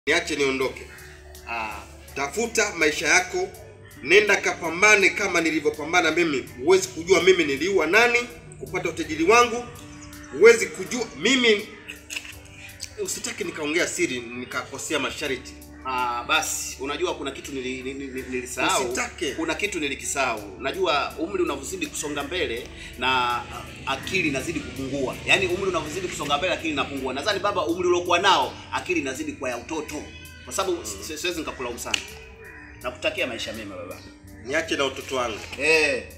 niache niondoke. Ah, Tafuta maisha yako, nenda kapambane kama nilivyopambana mimi. Huwezi kujua mimi niliua nani kupata utajiri wangu, huwezi kujua mimi. Usitaki nikaongea siri nikakosea masharti. ah, basi unajua kuna kitu nili, nili, nili, nilisahau. Usitake. Kuna kitu nilikisahau. Najua umri unavyozidi kusonga mbele na akili inazidi kupungua. Yaani umri unavyozidi kusonga mbele akili inapungua. Nadhani baba, umri uliokuwa nao akili inazidi kwa ya utoto. Kwa sababu si- siwezi nikakulaumu sana. Nakutakia maisha mema baba. Niache na utoto wangu. Eh.